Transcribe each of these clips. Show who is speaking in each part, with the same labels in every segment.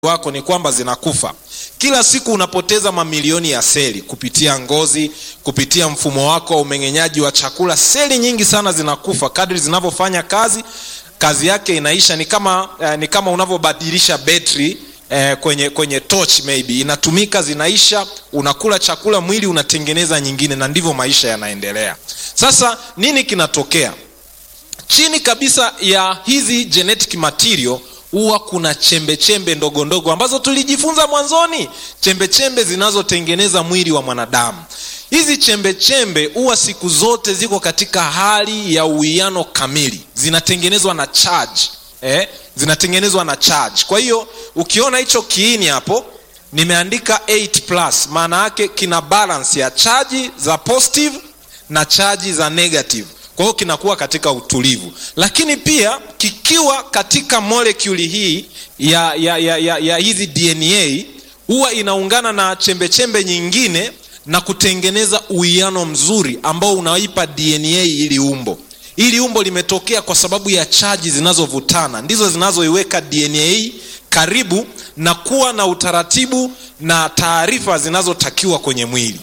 Speaker 1: wako ni kwamba zinakufa kila siku unapoteza mamilioni ya seli kupitia ngozi kupitia mfumo wako wa umeng'enyaji wa chakula seli nyingi sana zinakufa kadri zinavyofanya kazi kazi yake inaisha ni kama eh, ni kama unavyobadilisha betri eh, kwenye kwenye torch maybe inatumika zinaisha unakula chakula mwili unatengeneza nyingine na ndivyo maisha yanaendelea sasa nini kinatokea chini kabisa ya hizi genetic material huwa kuna chembe chembe ndogo ndogo ambazo tulijifunza mwanzoni chembe chembe zinazotengeneza mwili wa mwanadamu hizi chembe chembe huwa siku zote ziko katika hali ya uwiano kamili zinatengenezwa na charge eh? zinatengenezwa na charge kwa hiyo ukiona hicho kiini hapo nimeandika 8 plus maana yake kina balance ya chaji za positive na chaji za negative kwa hiyo kinakuwa katika utulivu lakini pia kikiwa katika molekuli hii ya, ya, ya, ya, ya hizi dna huwa inaungana na chembechembe chembe nyingine na kutengeneza uwiano mzuri ambao unaipa dna ili umbo ili umbo limetokea kwa sababu ya chaji zinazovutana ndizo zinazoiweka dna karibu na kuwa na utaratibu na taarifa zinazotakiwa kwenye mwili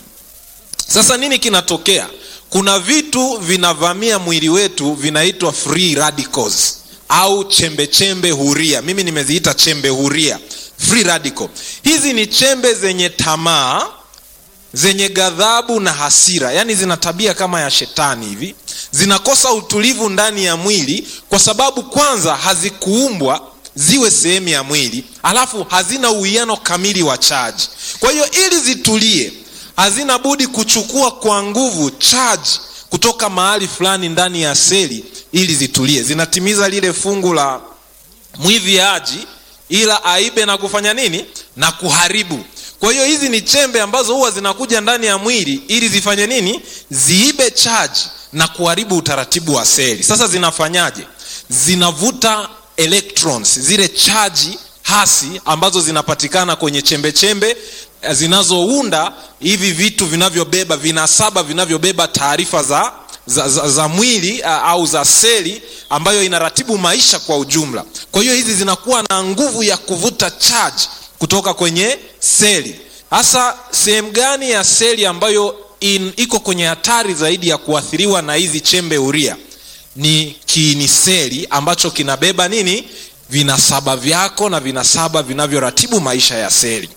Speaker 1: sasa nini kinatokea kuna vitu vinavamia mwili wetu vinaitwa free radicals au chembe chembe huria mimi nimeziita chembe huria free radical hizi ni chembe zenye tamaa zenye ghadhabu na hasira yaani zina tabia kama ya shetani hivi zinakosa utulivu ndani ya mwili kwa sababu kwanza hazikuumbwa ziwe sehemu ya mwili alafu hazina uwiano kamili wa chaji kwa hiyo ili zitulie hazina budi kuchukua kwa nguvu charge kutoka mahali fulani ndani ya seli ili zitulie zinatimiza lile fungu la mwiviaji ila aibe na kufanya nini na kuharibu kwa hiyo hizi ni chembe ambazo huwa zinakuja ndani ya mwili ili zifanye nini ziibe charge na kuharibu utaratibu wa seli sasa zinafanyaje zinavuta electrons zile chaji hasi ambazo zinapatikana kwenye chembe chembe zinazounda hivi vitu vinavyobeba vinasaba vinavyobeba taarifa za, za, za, za mwili au za seli ambayo inaratibu maisha kwa ujumla kwa hiyo hizi zinakuwa na nguvu ya kuvuta charge kutoka kwenye seli hasa sehemu gani ya seli ambayo in, iko kwenye hatari zaidi ya kuathiriwa na hizi chembe huria ni kiini seli ambacho kinabeba nini vinasaba vyako na vinasaba vinavyoratibu maisha ya seli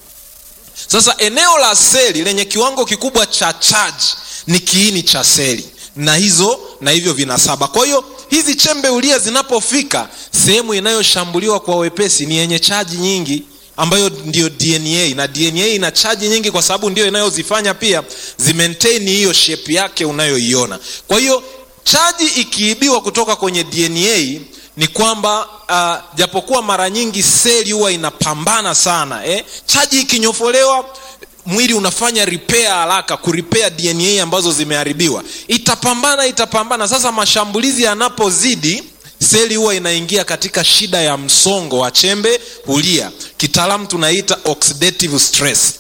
Speaker 1: sasa eneo la seli lenye kiwango kikubwa cha charge ni kiini cha seli na hizo na hivyo vinasaba kwa hiyo hizi chembe ulia zinapofika sehemu inayoshambuliwa kwa wepesi ni yenye chaji nyingi ambayo ndio dna na dna ina chaji nyingi kwa sababu ndio inayozifanya pia zimaintain hiyo shape yake unayoiona kwa hiyo chaji ikiibiwa kutoka kwenye dna ni kwamba uh, japokuwa mara nyingi seli huwa inapambana sana eh? chaji ikinyofolewa mwili unafanya repair haraka kuripea dna ambazo zimeharibiwa itapambana itapambana sasa mashambulizi yanapozidi seli huwa inaingia katika shida ya msongo wa chembe hulia kitaalamu tunaita oxidative stress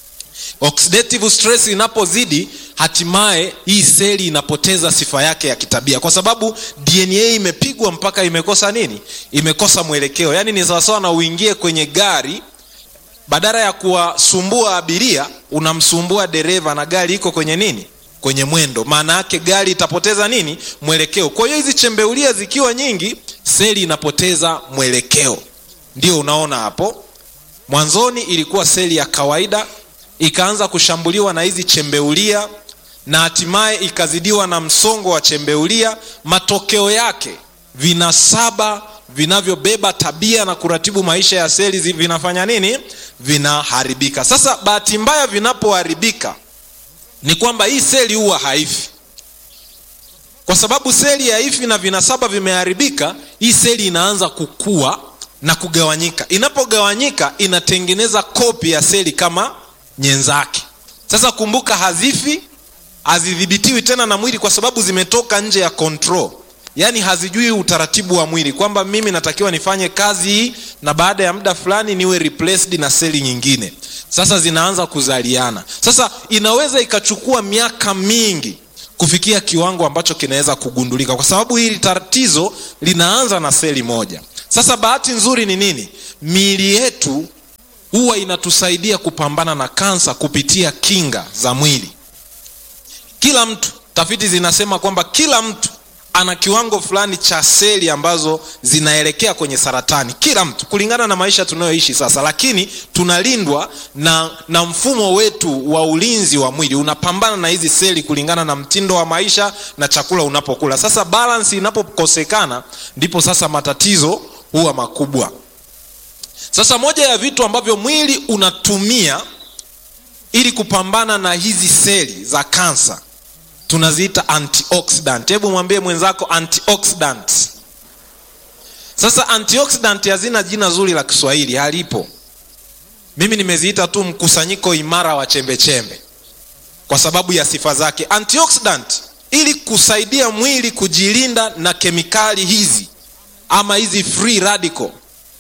Speaker 1: oxidative stress inapozidi hatimaye hii seli inapoteza sifa yake ya kitabia kwa sababu dna imepigwa mpaka imekosa nini imekosa mwelekeo yaani ni sawasawa na uingie kwenye gari badala ya kuwasumbua abiria unamsumbua dereva na gari iko kwenye nini kwenye mwendo maana yake gari itapoteza nini mwelekeo kwa hiyo hizi chembeulia zikiwa nyingi seli inapoteza mwelekeo ndio unaona hapo mwanzoni ilikuwa seli ya kawaida ikaanza kushambuliwa na hizi chembeulia na hatimaye ikazidiwa na msongo wa chembeulia matokeo yake vinasaba vinavyobeba tabia na kuratibu maisha ya seli vinafanya nini vinaharibika sasa bahati mbaya vinapoharibika ni kwamba hii seli huwa haifi kwa sababu seli haifi na vinasaba vimeharibika hii seli inaanza kukua na kugawanyika inapogawanyika inatengeneza kopi ya seli kama nyenzake sasa kumbuka hazifi hazidhibitiwi tena na mwili kwa sababu zimetoka nje ya control yaani hazijui utaratibu wa mwili kwamba mimi natakiwa nifanye kazi hii na baada ya muda fulani niwe replaced na seli nyingine sasa zinaanza kuzaliana sasa inaweza ikachukua miaka mingi kufikia kiwango ambacho kinaweza kugundulika kwa sababu hili tatizo linaanza na seli moja sasa bahati nzuri ni nini miili yetu huwa inatusaidia kupambana na kansa kupitia kinga za mwili kila mtu tafiti zinasema kwamba kila mtu ana kiwango fulani cha seli ambazo zinaelekea kwenye saratani kila mtu kulingana na maisha tunayoishi sasa lakini tunalindwa na, na mfumo wetu wa ulinzi wa mwili unapambana na hizi seli kulingana na mtindo wa maisha na chakula unapokula sasa balansi inapokosekana ndipo sasa matatizo huwa makubwa sasa moja ya vitu ambavyo mwili unatumia ili kupambana na hizi seli za kansa tunaziita antioxidant hebu mwambie mwenzako antioxidant sasa antioxidant hazina jina zuri la kiswahili halipo mimi nimeziita tu mkusanyiko imara wa chembechembe kwa sababu ya sifa zake antioxidant ili kusaidia mwili kujilinda na kemikali hizi ama hizi free radical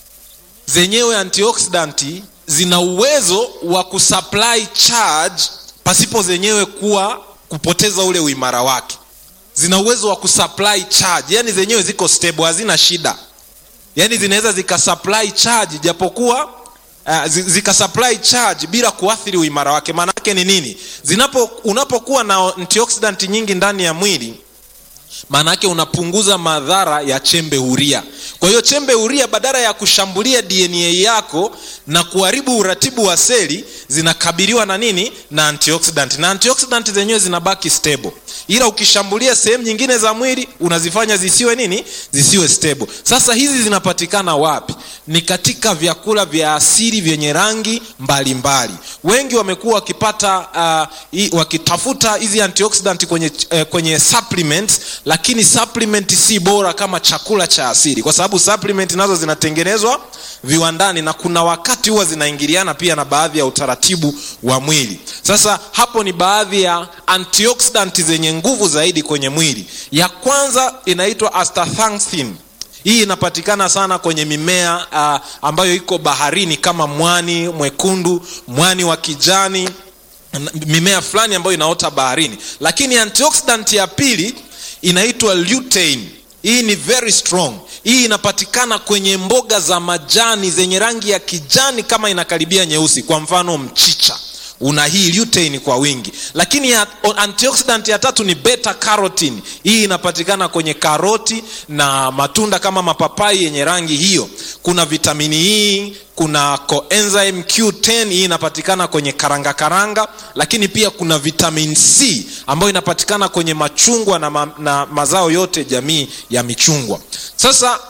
Speaker 1: zenyewe antioxidant zina uwezo wa kusupply charge pasipo zenyewe kuwa kupoteza ule uimara wake zina uwezo wa kusupply charge yani zenyewe ziko stable hazina shida yani zinaweza zikasupply charge japokuwa uh, zikasupply charge bila kuathiri uimara wake maana yake ni nini zinapo unapokuwa na antioxidant nyingi ndani ya mwili maana yake unapunguza madhara ya chembe huria kwa hiyo chembe huria badala ya kushambulia dna yako na kuharibu uratibu wa seli zinakabiliwa na nini na antioxidant na antioxidant zenyewe zinabaki stable ila ukishambulia sehemu nyingine za mwili unazifanya zisiwe nini zisiwe stable sasa hizi zinapatikana wapi ni katika vyakula vya asili vyenye rangi mbalimbali mbali. wengi wamekuwa wakipata uh, i, wakitafuta hizi antioxidant kwenye, uh, kwenye supplements lakini supplement si bora kama chakula cha asili kwa sababu supplement nazo zinatengenezwa viwandani na kuna wakati huwa zinaingiliana pia na baadhi ya utaratibu wa mwili sasa hapo ni baadhi ya antioxidant zenye nguvu zaidi kwenye mwili ya kwanza inaitwa astaxanthin hii inapatikana sana kwenye mimea uh, ambayo iko baharini kama mwani mwekundu mwani wa kijani mimea fulani ambayo inaota baharini lakini antioxidant ya pili inaitwa lutein hii ni very strong hii inapatikana kwenye mboga za majani zenye rangi ya kijani kama inakaribia nyeusi kwa mfano mchicha una hii lutein kwa wingi lakini ya, antioxidant ya tatu ni beta carotene hii inapatikana kwenye karoti na matunda kama mapapai yenye rangi hiyo kuna vitamini hii kuna coenzyme q10 hii inapatikana kwenye karanga karanga lakini pia kuna vitamin c ambayo inapatikana kwenye machungwa na, ma, na mazao yote jamii ya michungwa sasa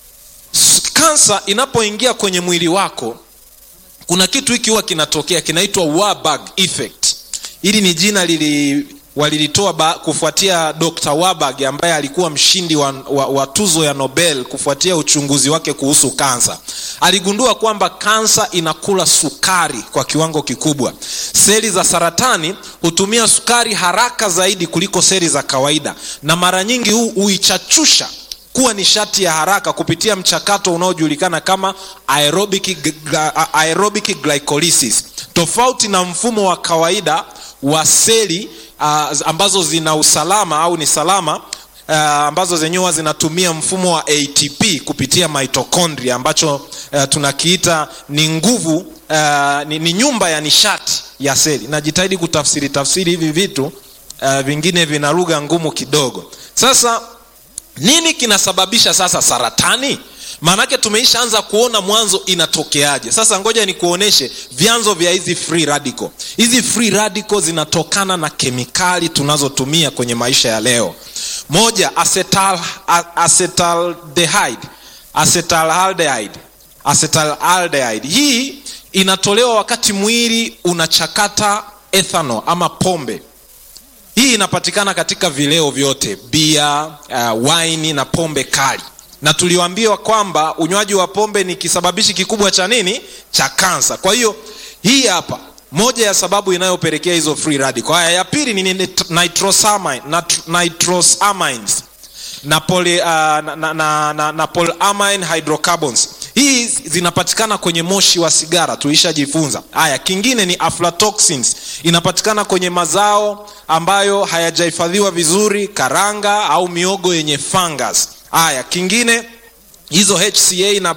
Speaker 1: kansa inapoingia kwenye mwili wako kuna kitu hiki huwa kinatokea kinaitwa Warburg effect hili ni jina lili walilitoa ba, kufuatia dr Warburg ambaye alikuwa mshindi wa, wa, wa tuzo ya nobel kufuatia uchunguzi wake kuhusu kansa aligundua kwamba kansa inakula sukari kwa kiwango kikubwa seli za saratani hutumia sukari haraka zaidi kuliko seli za kawaida na mara nyingi huichachusha kuwa nishati ya haraka kupitia mchakato unaojulikana kama aerobic, aerobic glycolysis tofauti na mfumo wa kawaida wa seli uh, ambazo zina usalama au ni salama uh, ambazo zenyewe zinatumia mfumo wa atp kupitia mitochondria ambacho uh, tunakiita ni nguvu uh, ni, ni nyumba ya nishati ya seli najitahidi kutafsiri tafsiri hivi vitu uh, vingine vina lugha ngumu kidogo sasa nini kinasababisha sasa saratani maanake tumeishaanza kuona mwanzo inatokeaje sasa ngoja nikuoneshe vyanzo vya hizi free radical hizi free radical zinatokana na kemikali tunazotumia kwenye maisha ya leo moja acetal, acetaldehyde acetaldehyde acetaldehyde hii inatolewa wakati mwili unachakata ethanol ama pombe hii inapatikana katika vileo vyote bia uh, waini na pombe kali na tuliwaambiwa kwamba unywaji wa pombe ni kisababishi kikubwa cha nini cha kansa kwa hiyo hii hapa moja ya sababu inayopelekea hizo free radical haya ya pili ni nitrosamine, nitrosamines na, poly, uh, na, na, na, na, na polyamine hydrocarbons hii zinapatikana kwenye moshi wa sigara tulishajifunza haya kingine ni aflatoxins inapatikana kwenye mazao ambayo hayajahifadhiwa vizuri karanga au miogo yenye fungus haya kingine hizo hca na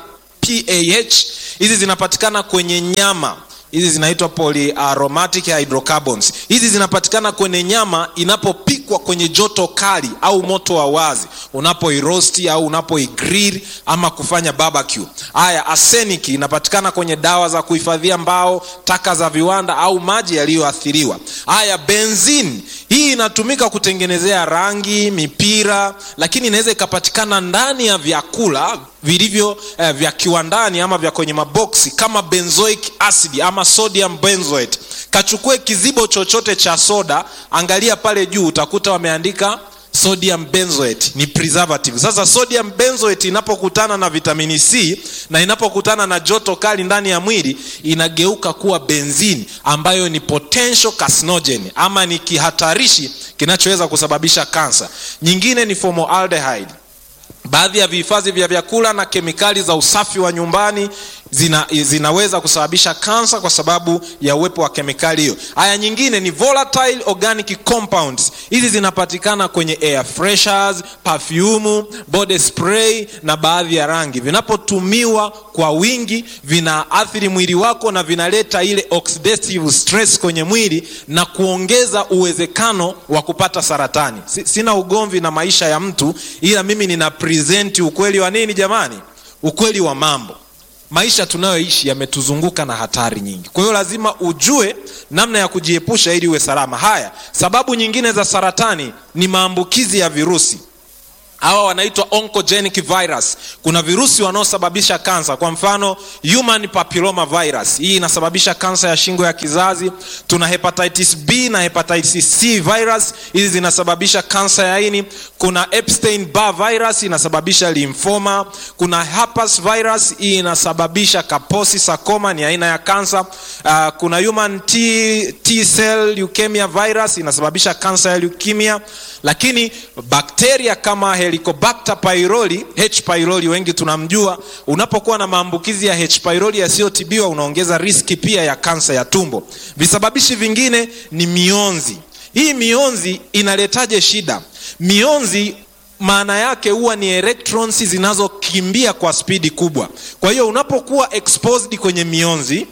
Speaker 1: pah hizi zinapatikana kwenye nyama hizi zinaitwa polyaromatic hydrocarbons hizi zinapatikana kwenye nyama inapopikwa kwenye joto kali au moto wa wazi unapoirosti au unapoigrill ama kufanya barbecue haya arsenic inapatikana kwenye dawa za kuhifadhia mbao taka za viwanda au maji yaliyoathiriwa haya benzin hii inatumika kutengenezea rangi mipira lakini inaweza ikapatikana ndani ya vyakula vilivyo eh, vya kiwandani ama vya kwenye maboksi kama benzoic acid ama sodium benzoate kachukue kizibo chochote cha soda angalia pale juu utakuta wameandika sodium benzoate ni preservative sasa sodium benzoate inapokutana na vitamini c na inapokutana na joto kali ndani ya mwili inageuka kuwa benzini ambayo ni potential carcinogen ama ni kihatarishi kinachoweza kusababisha kansa nyingine ni formaldehyde baadhi ya vihifadhi vya vyakula na kemikali za usafi wa nyumbani zina, zinaweza kusababisha kansa kwa sababu ya uwepo wa kemikali hiyo haya nyingine ni volatile organic compounds hizi zinapatikana kwenye air freshers perfume body spray na baadhi ya rangi vinapotumiwa kwa wingi vinaathiri mwili wako na vinaleta ile oxidative stress kwenye mwili na kuongeza uwezekano wa kupata saratani sina ugomvi na maisha ya mtu ila mimi nina presenti ukweli wa nini jamani ukweli wa mambo maisha tunayoishi yametuzunguka na hatari nyingi kwa hiyo lazima ujue namna ya kujiepusha ili uwe salama haya sababu nyingine za saratani ni maambukizi ya virusi hawa wanaitwa oncogenic virus kuna virusi wanaosababisha kansa kwa mfano human papilloma virus hii inasababisha kansa ya shingo ya kizazi tuna hepatitis b na hepatitis c virus hizi zinasababisha kansa ya ini kuna epstein barr virus inasababisha lymphoma kuna herpes virus hii inasababisha kaposi sarcoma ni aina ya kansa uh, kuna human t, t cell leukemia virus inasababisha kansa ya leukemia lakini bakteria kama helicobacter pylori h pylori wengi tunamjua unapokuwa na maambukizi ya h pylori yasiyotibiwa unaongeza riski pia ya kansa ya tumbo visababishi vingine ni mionzi hii mionzi inaletaje shida mionzi maana yake huwa ni electrons zinazokimbia kwa spidi kubwa kwa hiyo unapokuwa exposed kwenye mionzi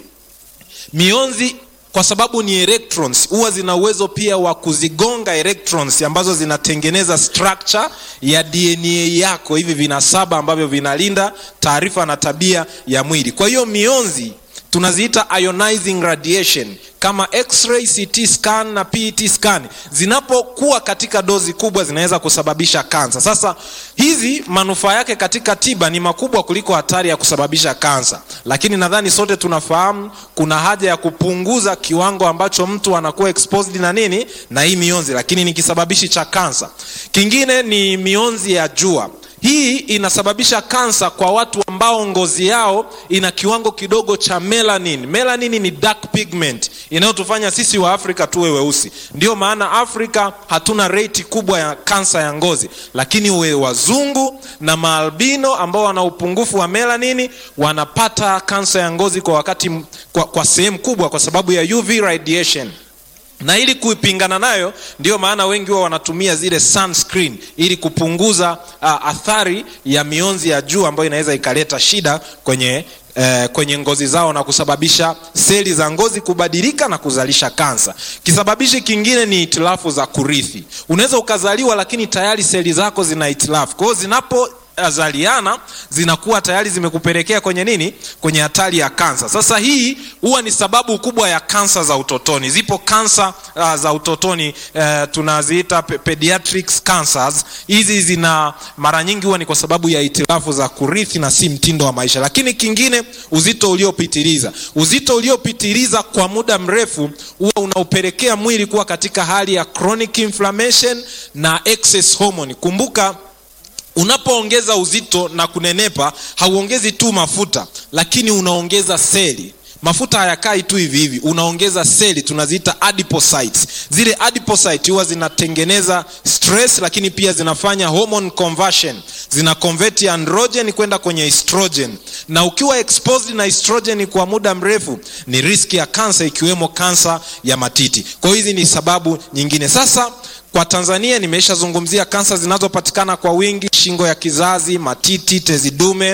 Speaker 1: mionzi kwa sababu ni electrons huwa zina uwezo pia wa kuzigonga electrons ambazo zinatengeneza structure ya dna yako hivi vinasaba ambavyo vinalinda taarifa na tabia ya mwili kwa hiyo mionzi tunaziita ionizing radiation kama x-ray ct scan na pet scan zinapokuwa katika dozi kubwa zinaweza kusababisha kansa sasa hizi manufaa yake katika tiba ni makubwa kuliko hatari ya kusababisha kansa lakini nadhani sote tunafahamu kuna haja ya kupunguza kiwango ambacho mtu anakuwa exposed na nini na hii mionzi lakini ni kisababishi cha kansa kingine ni mionzi ya jua hii inasababisha kansa kwa watu ambao ngozi yao ina kiwango kidogo cha melanin melanin ni dark pigment inayotufanya sisi wa afrika tuwe weusi ndio maana afrika hatuna reti kubwa ya kansa ya ngozi lakini we wazungu na maalbino ambao wana upungufu wa melanini wanapata kansa ya ngozi kwa wakati kwa, kwa sehemu kubwa kwa sababu ya uv radiation na ili kuipingana nayo ndio maana wengi wao wanatumia zile sunscreen ili kupunguza uh, athari ya mionzi ya juu ambayo inaweza ikaleta shida kwenye Eh, kwenye ngozi zao na kusababisha seli za ngozi kubadilika na kuzalisha kansa kisababishi kingine ni itilafu za kurithi unaweza ukazaliwa lakini tayari seli zako zina itilafu kwa hiyo zinapo zaliana zinakuwa tayari zimekupelekea kwenye nini kwenye hatari ya kansa sasa hii huwa ni sababu kubwa ya kansa za utotoni zipo kansa uh, za utotoni uh, tunaziita pediatrics cancers hizi zina mara nyingi huwa ni kwa sababu ya itilafu za kurithi na si mtindo wa maisha lakini kingine uzito uliopitiliza uzito uliopitiliza kwa muda mrefu huwa unaupelekea mwili kuwa katika hali ya chronic inflammation na excess hormone kumbuka unapoongeza uzito na kunenepa hauongezi tu mafuta lakini unaongeza seli mafuta hayakai tu hivi hivi unaongeza seli tunaziita adipocytes zile adipocytes huwa zinatengeneza stress lakini pia zinafanya hormone conversion zina convert androgen kwenda kwenye estrogen na ukiwa exposed na estrogen kwa muda mrefu ni riski ya kansa ikiwemo kansa ya matiti kwa hiyo hizi ni sababu nyingine sasa kwa tanzania nimeshazungumzia kansa zinazopatikana kwa wingi shingo ya kizazi matiti tezi dume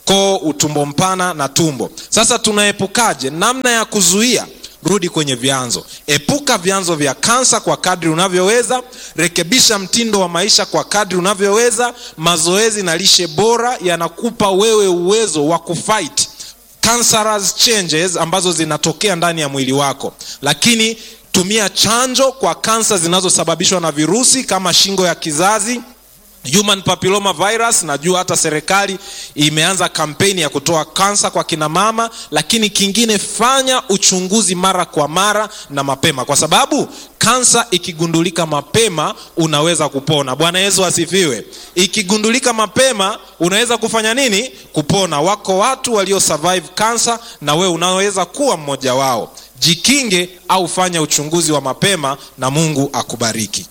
Speaker 1: koo utumbo mpana na tumbo sasa tunaepukaje namna ya kuzuia rudi kwenye vyanzo epuka vyanzo vya kansa kwa kadri unavyoweza rekebisha mtindo wa maisha kwa kadri unavyoweza mazoezi na lishe bora yanakupa wewe uwezo wa kufight cancerous changes ambazo zinatokea ndani ya mwili wako lakini tumia chanjo kwa kansa zinazosababishwa na virusi kama shingo ya kizazi human papilloma virus najua hata serikali imeanza kampeni ya kutoa kansa kwa kina mama lakini kingine fanya uchunguzi mara kwa mara na mapema kwa sababu kansa ikigundulika mapema unaweza kupona bwana yesu asifiwe ikigundulika mapema unaweza kufanya nini kupona wako watu walio survive kansa na wewe unaweza kuwa mmoja wao jikinge au fanya uchunguzi wa mapema na mungu akubariki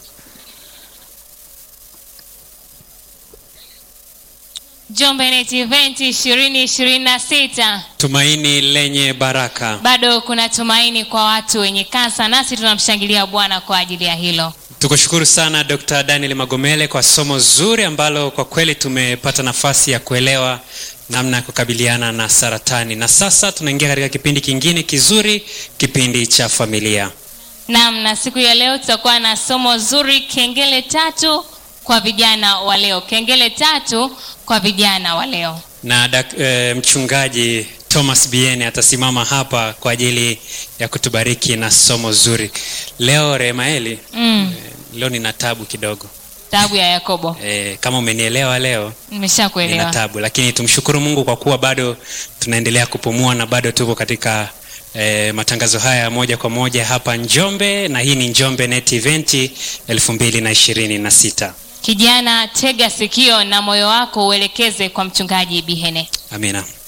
Speaker 2: Njombe Net Event 2026
Speaker 3: tumaini lenye baraka
Speaker 2: bado kuna tumaini kwa watu wenye kansa, nasi tunamshangilia Bwana kwa ajili ya hilo.
Speaker 3: tukushukuru sana dr daniel magomele kwa somo zuri ambalo kwa kweli tumepata nafasi ya kuelewa namna ya kukabiliana na saratani na sasa tunaingia katika kipindi kingine kizuri kipindi cha familia
Speaker 2: Naam, na siku ya leo tutakuwa na somo zuri, kengele tatu kwa vijana wa leo. Kengele tatu kwa vijana wa leo.
Speaker 3: na dak, e, mchungaji thomas biene atasimama hapa kwa ajili ya kutubariki na somo zuri leo remaeli
Speaker 2: Mm,
Speaker 3: e, leo nina tabu kidogo
Speaker 2: tabu ya Yakobo.
Speaker 3: e, kama umenielewa leo nina
Speaker 2: Nimeshakuelewa.
Speaker 3: tabu lakini tumshukuru mungu kwa kuwa bado tunaendelea kupumua na bado tuko katika E, matangazo haya moja kwa moja hapa njombe na hii ni njombe net event elfu mbili na ishirini na sita
Speaker 2: Kijana, tega sikio na moyo wako uelekeze kwa mchungaji Bihene.
Speaker 3: amina